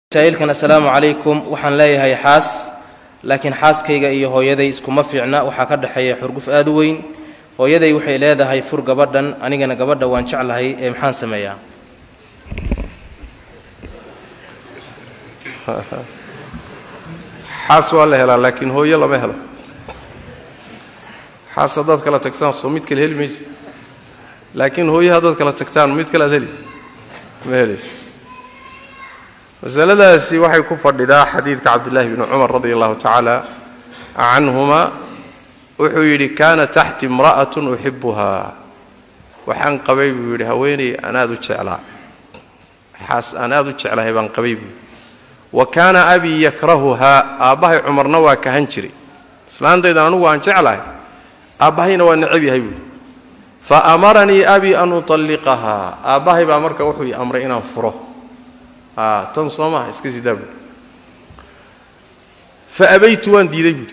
masaa'ilkan assalaamu calaykum waxaan leeyahay xaas laakiin xaaskayga iyo hooyaday iskuma fiicna waxaa ka dhexeeya xurguf aad u weyn hooyaday waxay leedahay fur gabadhan anigana gabadha waan jeclahay ee maxaan sameeyaa xaas waa la helaa laakiin hooyo lama helo xaas haddaad kala tagtaan soo mid kale heli maysa laakiin hooyo haddaad kala tagtaan mid kale aad heli ma helaysa masaladaasi waxay ku fadhidaa xadiidka cabdillaahi bni cumar radi allahu tacaala canhuma wuxuu yidhi kaana taxti imra'atun uxibuhaa waxaan qabay buu yidhi haweenay aan aad u jeclaa xaas aan aad u jeclahay baan qabay buu wa kaana abii yakrahuhaa aabbahay cumarna waa kahan jiray islaantaydan anugu aan jeclahay aabbahayna waa necab yahay buuhi fa amaranii abii an utalliqahaa aabbahay baa marka wuxuu i amray inaan furo tan soo maha iska sidaa buui fa abaytu waan diiday buuhi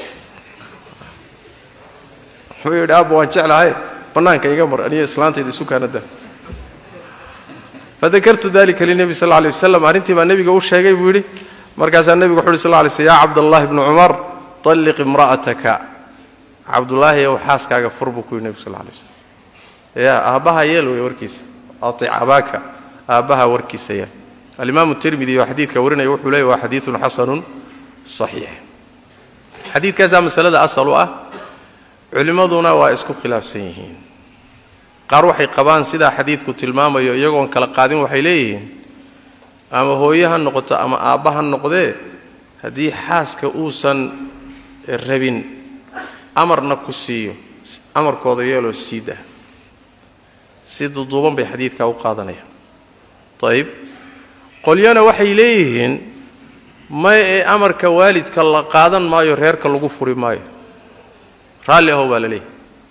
wuxuu yidhi aabba waan jeclahay bannaanka iga mar aniyo islaantayda isu kaanada fadakartu dalika linebi sal lla alay wasalam arrintii baa nebiga u sheegay buu yidhi markaasaa nebigu wuxu uhi sal lla lay slm yaa cabdallahi bni cumar talliq imra'ataka cabdullaahi ow xaaskaaga fur buu ku yidhi nebigu sal lla alay waslam yaa aabbaha yeel wey warkiisa atic abaaka aabbaha warkiisa yeel alimaamu tirmidi oo xadiidka warinaya wuxuu leeyay waa xadiidun xasanun saxiix xadiidkaasaa masalada asal u ah culimmaduna waa isku khilaafsan yihiin qaar waxay qabaan sidaa xadiidku tilmaamayo iyagoon kala qaadin waxay leeyihiin ama hooye ha noqoto ama aabba ha noqdee haddii xaaska uusan rabin amarna ku siiyo amarkooda yeeloo siid ah si duduuban bay xadiidkaa u qaadanayaan ayib qolyana waxay leeyihiin may ee amarka waalidka la qaadan maayo reerka lagu furi maayo raalli ahow baa la leeyahy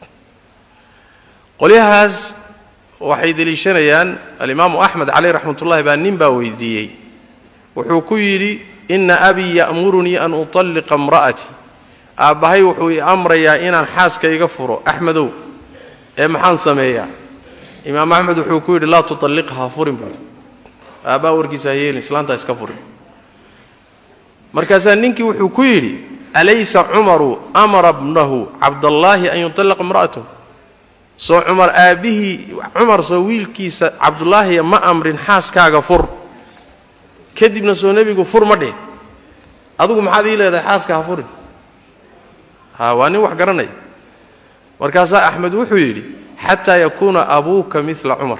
qolyahaas waxay deliishanayaan alimaamu axmed caleyh raxmatullahi baa nin baa weydiiyey wuxuu ku yidhi inna abii ya'murunii an utalliqa imra'atii aabbahay wuxuu i amrayaa inaan xaaska iga furo axmedow ee maxaan sameeyaa imaam axmed wuxuu ku yidhi laa tutalliqhaa furin buui aabbaa warkiisa ha yeelin islaantaa iska furin markaasaa ninkii wuxuu ku yidhi alaysa cumaru amara bnahu cabdallaahi an yutallaqa imra'atahu soo cumar aabbihii cumar soo wiilkiisa cabdulaahiya ma amrin xaaskaaga fur kadibna soo nebigu fur ma dheh adugu maxaad ii leedahay xaaska ha furin ha waa nin wax garanaya markaasaa axmed wuxuu yidhi xataa yakuuna abuuka mila cumar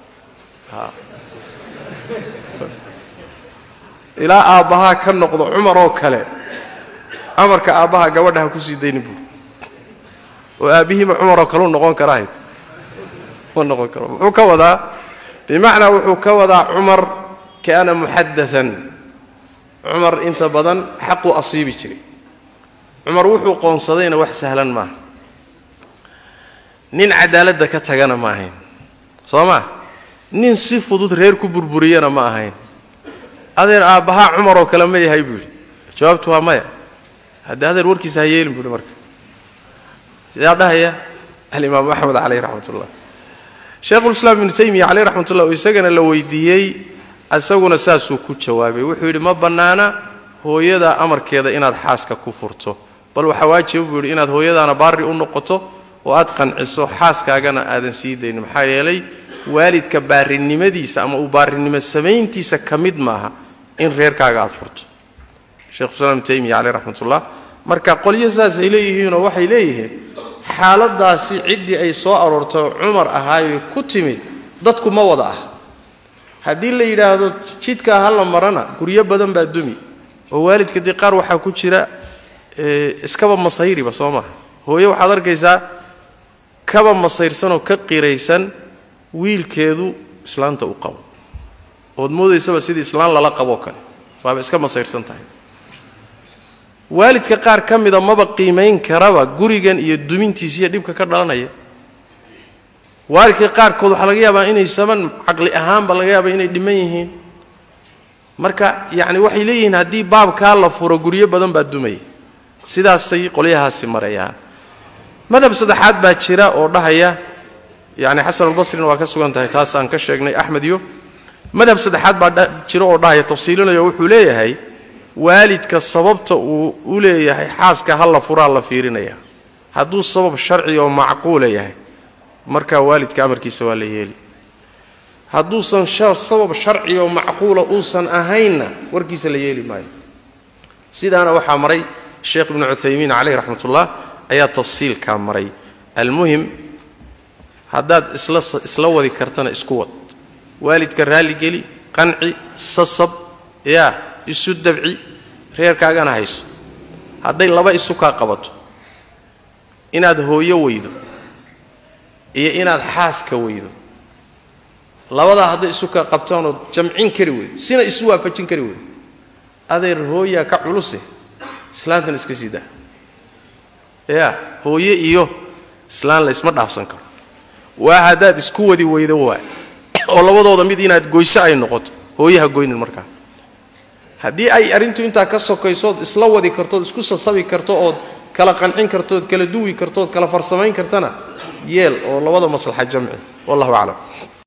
ilaa aabbahaa ka noqdo cumar oo kale amarka aabbaha gabadha ha ku sii dayni buuri oo aabbihiima cumaroo kaleu noqon karahayd ma noqon karo muxuu ka wadaa bimacnaa wuxuu ka wadaa cumar kaana muxadaan cumar inta badan xaquu asiibi jiray cumar wuxuu qoonsadayna wax sahlan maaha nin cadaaladda ka tagana ma ahayn soo maa nin si fudud reer ku burburiyana ma ahayn adeer aabbahaa cumar oo kale ma yahay buu yidhi jawaabtu waa maya haddii adeer warkiisa ha yeelin buuhi marka sidaa dhahaya alimaamu axmed caleyh raxmatullah sheikhulislaam ibnu taymiya caleyh raxmatullah oo isagana la weydiiyey isaguna saasuu ku jawaabay wuxuu yidhi ma bannaana hooyada amarkeeda inaad xaaska ku furto bal waxaa waajiba buu yidhi inaad hooyadaana baari u noqoto oo aad qanciso xaaskaagana aadan sii daynin maxaa yeelay waalidka baarinimadiisa ama uu baarinimo samayntiisa ka mid maaha in reerkaaga aad furto shekhulislaam ibnu taymiya caleyh raxmatullah marka qolyo saasay leeyihiinoo waxay leeyihiin xaaladaasi ciddii ay soo aroortay cumar ahaayoy ku timid dadku ma wada ah haddii la yidhaahdo jidkaa ha la marana guryo badan baa dumi oo waalidka dee qaar waxaa ku jira iskaba masayriba soo maha hooye waxaad arkaysaa kaba masayrsanoo ka qiraysan wiilkeedu islaanta u qabo ood moodaysaba sidii islaan lala qaboo kale waaba iska masayrsan tahay waalidka qaar ka mida maba qiimayn karaba gurigan iyo dumintiisiiyo dhibka ka dhalanaya waalidka qaarkood waxaa laga yaabaa inay saban caqli ahaanba laga yaaba inay dhiman yihiin marka yacni waxay leeyihiin haddii baabkaa la furo guryo badan baa dumaya sidaasay qolyahaasi marayaan madhab saddexaad baa jira oo dhahaya yacni xasanulbasrina waa ka sugan tahay taas aan ka sheegnay axmed iyo madhab saddexaad baa jiro oo dhahaya tafsiilinayo wuxuu leeyahay waalidka sababta uu u leeyahay xaaska halla furaa la fiirinaya hadduu sabab sharci oo macquula yahay markaa waalidka amarkiisa waa la yeeli hadduusan sabab sharci oo macquula uusan ahaynna warkiisa la yeeli maayo sidaana waxaa maray sheekh ibnu cuthaymiin caleyh raxmatullah ayaa tafsiilkaa maray almuhim haddaad isla isla wadi kartana isku wad waalidka raalligeli qanci sasab yaa isu dabci reerkaagana hayso hadday laba isu kaa qabato inaad hooyo weydo iyo inaad xaaska weydo labadaa hadday isu kaa qabtaanood jamcin kari weydo sina isu waafajin kari weydo adeer hooyaa ka culuse islaantan iska sii daa yaa hooye iyo islaan la isma dhaafsan karo waa haddaad isku wadi weydo waa oo labadooda mid inaad goyso ay noqoto hooyaha goynin markaa haddii ay arrintu intaa ka sokaysood isla wadi kartood isku sasabi karto ood kala qancin kartood kala duwi kartood kala farsamayn kartana yeel oo labada maslaxa jamci wallahu aclam